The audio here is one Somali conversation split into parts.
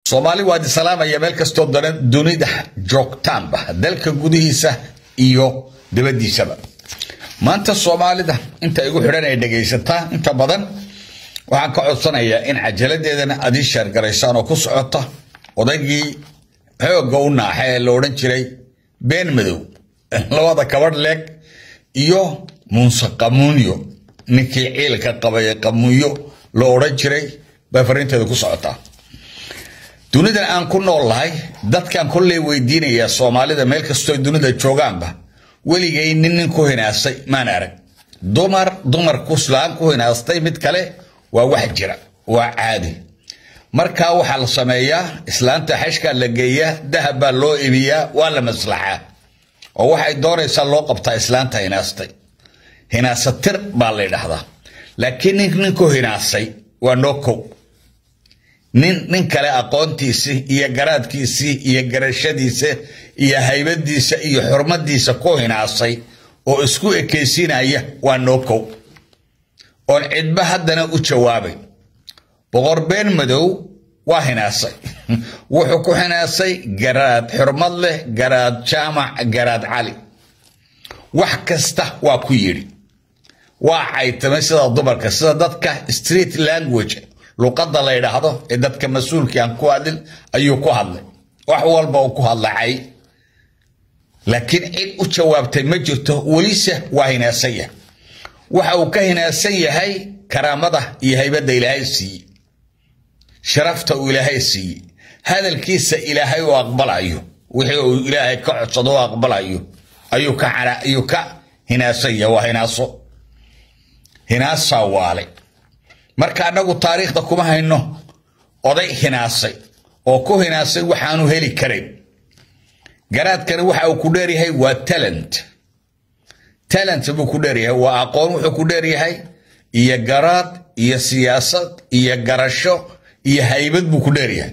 soomaali waad isalaamaya meel kastoo dunida joogtaanba dalka gudihiisa iyo dibadiisaba maanta soomaalida inta igu xidhan ay dhegaysataa inta badan waxaan ka codsanayaa in cajaladeedana aad ii sheergaraysaan oo ku socota odaygii xoogga u naaxa ee la odhan jiray been madow labada kabadh leeg iyo muunse qamuunyo ninkii ciilka qabay qamuunyo la odhan jiray baa fariinteeda ku socotaa dunidan aan ku nool lahay dadkaan kolley weydiinayaa soomaalida meel kastoo dunida joogaanba weligay nin nin ku hinaasay maan arag dumar dumar kuslaan ku hinaastay mid kale waa wax jira waa caadi markaa waxaa la sameeyaa islaanta xashkaa la geeyaa dahab baa loo ibiyaa waa la maslaxaa oo waxay doonaysaa loo qabtaa islaanta hinaastay hinaasatir baa la ydhahdaa laakiin nin nin ku hinaasay waa noo kow nin nin kale aqoontiisii iyo garaadkiisii iyo garashadiisa iyo haybadiisa iyo xurmadiisa ku hinaasay oo isku ekaysiinaya waa noo kow oon cidba haddana u jawaabay boqor been madow waa hinaasay wuxuu ku hinaasay garaad xurmad leh garaad jaamac garaad cali wax kasta waa ku yidhi waa caytamay sida dumarka sida dadka street language luqadda la ydhaahdo ee dadka mas-uulkii aan ku hadlin ayuu ku hadlay wax walba uu ku hadlacay laakiin cid u jawaabtay ma jirto welise waa hinaasan yahay waxa uu ka hinaasan yahay karaamada iyo haybadda ilaahay siiyey sharafta uu ilaahay siiyey hadalkiisa ilaahay u aqbalayo wixii uu ilaahay ka codsado u aqbalayo ayuu ka ayuu ka hinaasan yahay waa hinaaso hinaasaa waale marka annagu taariikhda kuma hayno oday hinaasay oo ku hinaasay waxaanu heli karayn garaadkani waxa uu ku dheeryahay waa talent talent buu ku dheeryahay waa aqoon wuxuu ku dheeryahay iyo garaad iyo siyaasad iyo garasho iyo haybad buu ku dheeryahay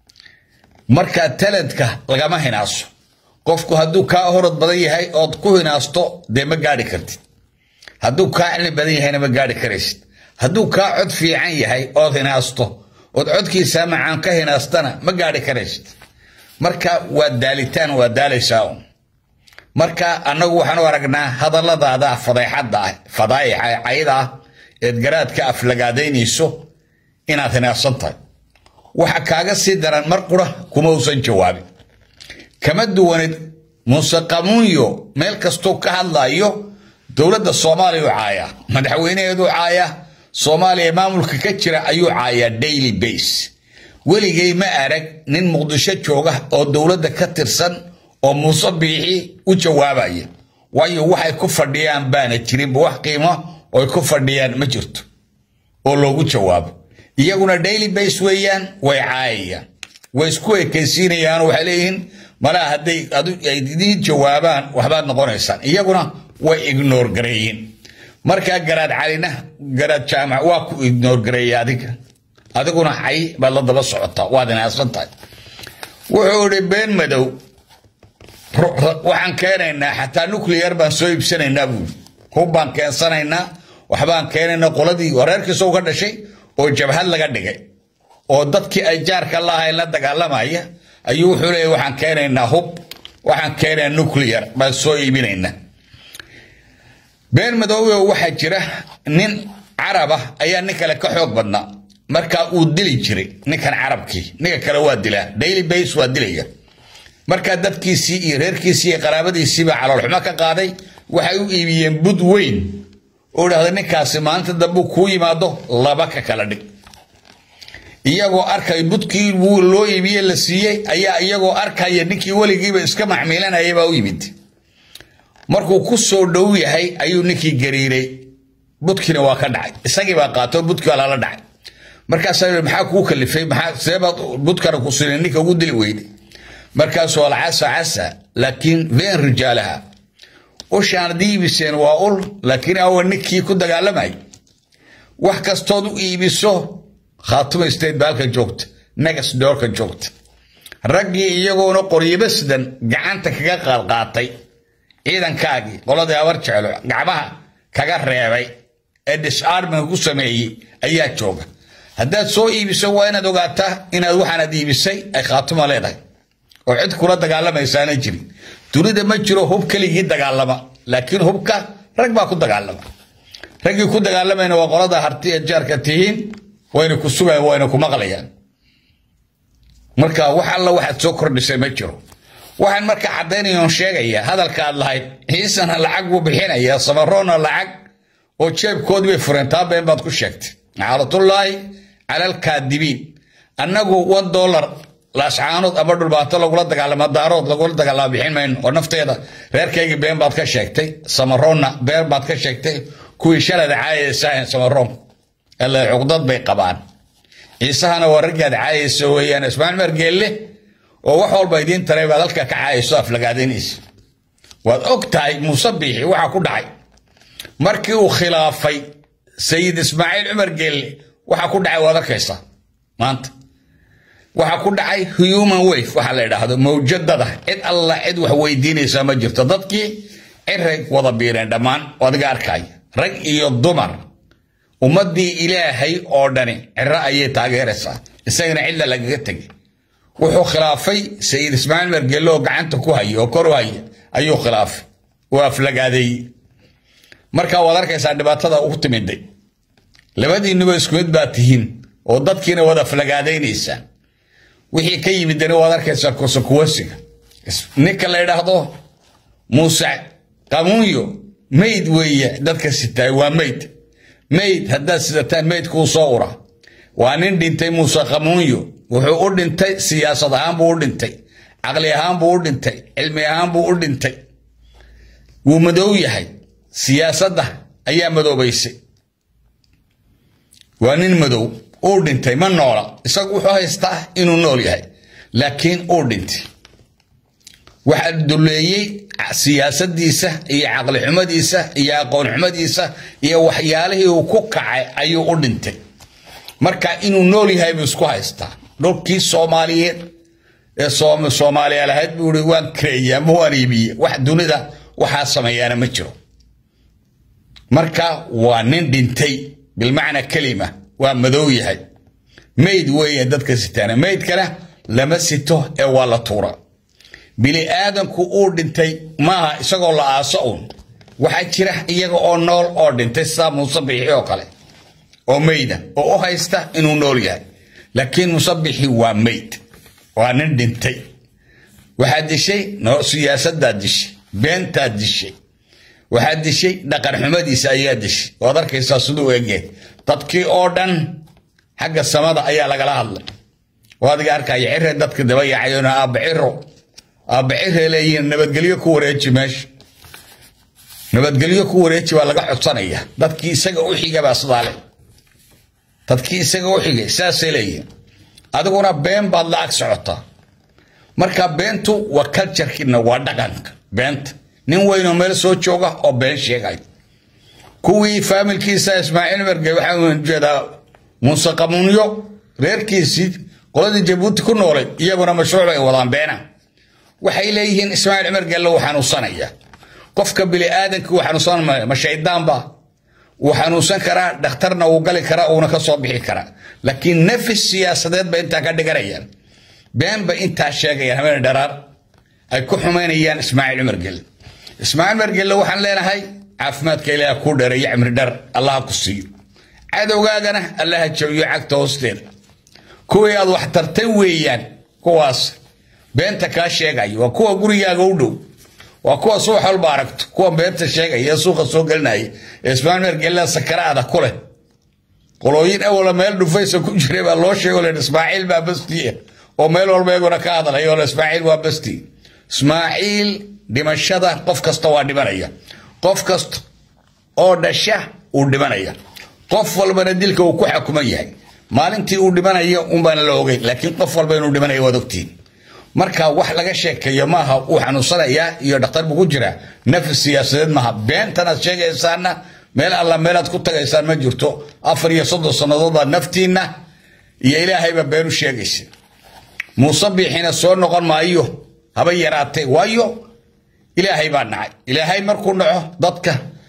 marka talentka lagama hinaaso qofku hadduu kaa horod badan yahay ood ku hinaasto dee ma gaadhi kartid hadduu kaa cilmi badan yahayna ma gaadhi karaysid hadduu kaa cod fiican yahay ood hinaasto ood codkiisaa macaan ka hinaastana ma gaadhi karaysid marka waa daalitaan waa daalaysaa un marka annagu waxaan u aragnaa hadalladaada fadeexadda ah fadaa'ixa cayda ah eed garaadka aflagaadaynayso inaad hinaasan tahay waxa kaaga sii daran mar qura kuma usan jawaabin kama duwanid muuse qamuunyo meel kastuu ka hadlayo dowladda soomaaliya u caayaa madaxweynaheedu caayaa soomaaliya maamulka ka jira ayuu caayaa daily base weligay ma arag nin muqdisho jooga oo dowladda ka tirsan oo muuse biixi u jawaabaya waayo waxay ku fadhiyaan baana jirinba wax qiimo oy ku fadhiyaan ma jirto oo loogu jawaabo iyaguna daily base weeyaan way caayayaan way isku ekaysiinayaan waxay leeyihiin malaa hadday ay idiin jawaabaan waxbaad noqonaysaan iyaguna way ignoor gareeyiin markaa garaad calina garaad jaamac waa ku ignoor gareeya adiga adiguna cay baad la daba socotaa waad inaasan tahay wuxuu idhi been madow waxaan keenaynaa xataa nuclear baan soo iibsanaynaa buuri hub baan keensanaynaa waxbaan keenaynaa qoladii wareerkiisa uga dhashay oo jabhad laga dhigay oo dadkii ay jaarka lahayn la dagaalamaya ayuu wuxuu leeyahy waxaan keenaynaa hub waxaan keenaynaa nuclear baan soo iibinaynaa been madoobe waxaa jira nin caraba ayaa nin kale ka xoog badnaa markaa uu dili jiray ninkan carabkii ninka kale waa dilaa daily base waa dilaya markaa dadkiisii iyo reerkiisii iyo qaraabadiisiiba caloolxumo ka qaaday waxay u iibiyeen bud weyn oo dhahda ninkaasi maalinta dambe kuu yimaado laba ka kala dhig iyagoo arkay budkii loo iibiye la siiyey ayaa iyagoo arkaya ninkii weligiiba iska macmiilanaya baa u yimid markuu ku soo dhow yahay ayuu ninkii gariiray budkiina waa ka dhacay isagii baa qaato budkii waa lala dhacay markaasaa maxaa kuu kalifay maxaa seebaad budkana ku sinay ninka ugu dili weyday markaasuu alcasa casa laakiin veen rijaalaha ushaan diibiseen waa ul laakiin awa ninkii ku dagaalamay wax kastood u iibiso khaatuma state ba halka joogta negas doorka joogta raggii iyagoona qoryabasdan gacanta kaga qaadqaatay ciidankaagii qoladii habar jeclo gacmaha kaga reebay ee disarminga ku sameeyey ayaa jooga haddaad soo iibiso waa inaad ogaataa inaad waxaanaad iibisay ay khaatuma leedahay oo cid kula dagaalamaysaana jirin dunida ma jiro hub keligii dagaalama laakiin hubka rag baa ku dagaalama raggii ku dagaalamayna waa qolada harti ee jaarka tihiin wayna ku sugayan wayna ku maqlayaan marka wax alla waxaad soo kordhisay ma jiro waxaan marka caddaynayoon sheegaya hadalka aad lahayd ciisana lacag buu bixinaya samaroona lacag oo jeebkoodii bay fureen taa been baad ku sheegtay caalatullaahi cala alkaadibiin annagu one dollar laascaanood ama dhulbaato lagula dagaalama daarood lagula dagaalama bixin mayno oo nafteeda reerkaygii been baad ka sheegtay samaroonna been baad ka sheegtay kuwii shalada caayaysahayn samaroon alle cuqdad bay qabaan ciisahana waa raggaad caayaysa weeyaan ismaaciil margeelle oo wax walba idiin taray baad halka ka caayayso aflagaadaynaysa waad og tahay muuse biixi waxaa ku dhacay markii uu khilaafay sayid ismaaciil cumar geelle waxaa ku dhacay waad arkaysaa maanta waxaa ku dhacay human wave waxaa la idhaahdo mawjadada cid alla cid wax weydiinaysaa ma jirto dadkii ciray wada biireen dhammaan adiga arkaya rag iyo dumar ummadii ilaahay oo dhani ciro ayay taageeraysaa isagana cidla lagaga tegay wuxuu khilaafay sayid ismaaciil margelle oo gacanta ku haya oo kor u haya ayuu khilaafay oo aflagaadeeyey markaa waad arkaysaa dhibaatada u timiday labadiinuba isku mid baa tihiin oo dadkiina wada aflagaadaynaysaa wixii ka yimidana waad arkaysaa kosokuwasiga ninka la idhaahdo muuse qamuunyo mayd weeye dadka sitaay waa mayd mayd haddaad sidataan maydkuu soo ura waa nin dhintay muuse qamuunyo wuxuu u dhintay siyaasad ahaan buu u dhintay caqli ahaan buu u dhintay cilmi ahaan buu u dhintay wuu madow yahay siyaasadda ayaa madoobaysay waa nin madow uu dhintay ma noola isagu wuxuu haystaa inuu nool yahay laakiin uu dhintay waxaa duleeyey siyaasadiisa iyo caqli xumadiisa iyo aqoon xumadiisa iyo waxyaalihii uu ku kacay ayuu u dhintay marka inuu nool yahay buu isku haystaa dhulkii soomaaliyeed ee soomaaliya lahayd buu i waan kareeye ama waan iibiye wax dunida waxaa sameeyaana ma jiro marka waa nin dhintay bilmacna kelima waa madow yahay mayd weeye dadka sitaana maydkana lama sito ee waa la tuura bini aadanku uu dhintay maaha isagoo la aaso uun waxaa jira iyaga oo nool oo dhintay sidaa musabixi oo kale oo mayda oo u haysta inuu nool yahay laakiin musabixi waa mayd waa nin dhintay waxaad dishay siyaasadaad dishay beentaad dishay waxaad dishay dhaqan xumadiisa ayaa dishay waad arkaysaa siduu egee dadkii oo dhan xagga samada ayaa lagala hadlay oo adiga arkaya cire dadka daba yaacayona aabba ciro aabba cire leeyihiin nabadgelyo ku wareeji meesha nabadgelyo ku wareeji baa laga codsanaya dadkii isaga u xiga baa sidaa le dadkii isaga u xigay saasay leeyihiin adiguna been baad la ag socotaa marka beentu waa culturekiina waa dhaqanka beenta nin weynoo meel soo jooga oo been sheegay kuwii faamilkiisa ismaaciil merge waxaan jeedaa muuse qamuunyo reerkiisii qoladii jabuuti ku noolay iyaguna mashruuc ay wadaan beena waxay leeyihiin ismaaciil mergelle wuu xanuunsanaya qofka biniaadanka wuu xanuunsan ma shaydaanba wuu xanuunsan karaa dhakhtarna wuu gali karaa uuna ka soo bixi karaa laakiin nafis siyaasadeed ba intaa ka dhiganayaan been bay intaa sheegayaan habeen dharaar ay ku xumaynayaan ismaaciil cumar gelle ismaaciil cumar gelle waxaan leenahay caafimaadka ilaaha kuu dheereeyo cimri dhar allaha ku siiyo cadowgaagana allaha jabiyo cagta hoosteeda kuwii aad wax tartay weeyaan kuwaas beenta kaa sheegaya waa kuwa gurigaaga u dhow waa kuwa subax walba aragto kuwa beenta sheegaya ee suuqa soo gelinaya ee ismaaciil cumar gelle sakaraada ku leh qolooyin awala meel dhufaysa ku jiray baa loo sheego len ismaaciil baa bastii oo meel walba iyaguna ka hadlaya oo ismaaciil waa bastii ismaaciil dhimashada qof kasta waa dhimanaya qof kasta oo dhasha uu dhimanaya qof walbana dilka uu ku xakuman yahay maalintii uu dhimanayo unbaana la ogeyn laakiin qof walba inuu dhimanayo waad ogtiin marka wax laga sheekeeyo maaha uu xanuunsanayaa iyo dhakhtar buu ku jiraa nafis siyaasadeed maaha beentanaad sheegaysaana meel alla meelaad ku tagaysaan ma jirto afar iyo soddon sannadood baad naftiinna iyo ilaahayba beenu sheegaysa muuse biixina soo noqon maayo haba yaraatay waayo ilaahay baa nacay ilaahay markuu naco dadka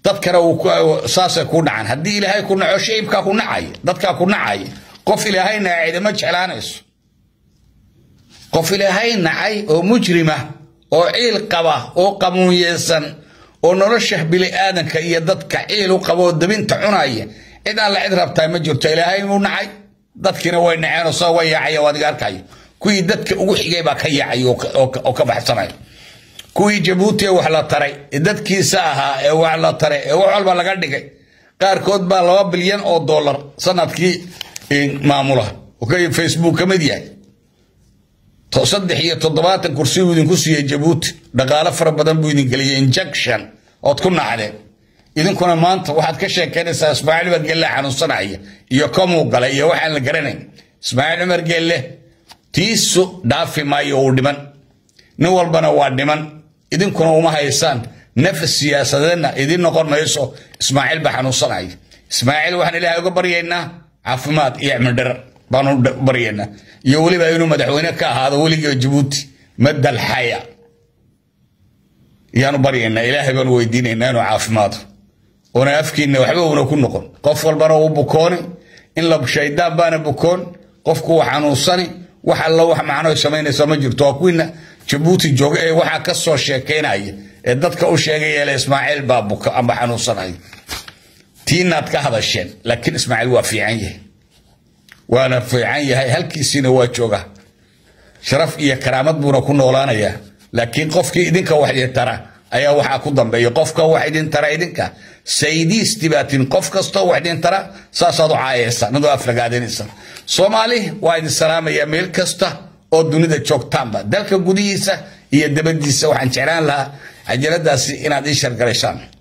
dadkana saasay ku dhacaan haddii ilaahay ku naco shicibkaa ku nacay dadkaa ku nacay qof ilaahay nacay cidima jeclaanayso qof ilaahay nacay oo mujrima oo ciil qaba oo qamuunyeysan oo nolosha bili-aadanka iyo dadka ciil u qaba oo dabinta cunaya cid aan la cid rabtaa ma jirto ilaahay uu nacay dadkiina way naceenoo soo way yaacaya oo adiga arkayo kuwii dadka ugu xigay baa ka yaacay oo ka baxsanaya kuwii jabuuti ee wax la taray ee dadkiisa ahaa ee wax la taray ee wax walba laga dhigay qaarkood baa laba bilyan oo dollar sanadkii maamula facebook ka mid yahay saddex iyo toddobaatan kursi uu idinku siiyey jabuuti dhaqaalo fara badan buu idin geliyey injection ood ku nacdeen idinkuna maanta waxaad ka sheekeynaysaa ismaaciil cumar gelle xanuunsanaya iyo komuu galay iyo waxaan la garanayn ismaaciil cumar gelle tiisu dhaafi maayo uu dhiman nin walbana waa dhiman idinkuna uma haysaan nafas siyaasadeedna idin noqon mayso ismaaciil baa xanuunsanaya ismaaciil waxaan ilaahay uga baryaynaa caafimaad iyo cimildhar baanu baryaynaa iyo weliba inuu madaxweyne ka ahaado weliga jabuuti madal xaya yaanu baryaynaa ilaahay baanu weydiinaynaa inuu caafimaado oona afkiina waxba una ku noqon qof walbana uu bukooni in la shaydaan baana bukoon qofku uu xanuunsani wax alla wax macno samaynaysa ma jirto waa kuwiina jabuuti jooga ee waxaa ka soo sheekaynaya ee dadka u sheegaya le ismaaciil baa buka amba xanuunsanaya tiinaad ka hadasheen laakiin ismaaciil waa fiican yahay waana fiican yahay halkiisiina waa jooga sharaf iyo karaamad buuna ku noolaanayaa laakiin qofkii idinka wax idin tara ayaa waxaa ku dambeeya qofka wax idin tara idinka saydiisti baatin qof kastoo wax idin tara saasaad u caayaysa nadoo aflagaadinaysa soomaali waa idin salaamaya meel kasta oo dunida joogtaanba dalka gudihiisa iyo dabadiisa waxaan jeclaan lahaa cajaladaasi inaad ii shargalaysaan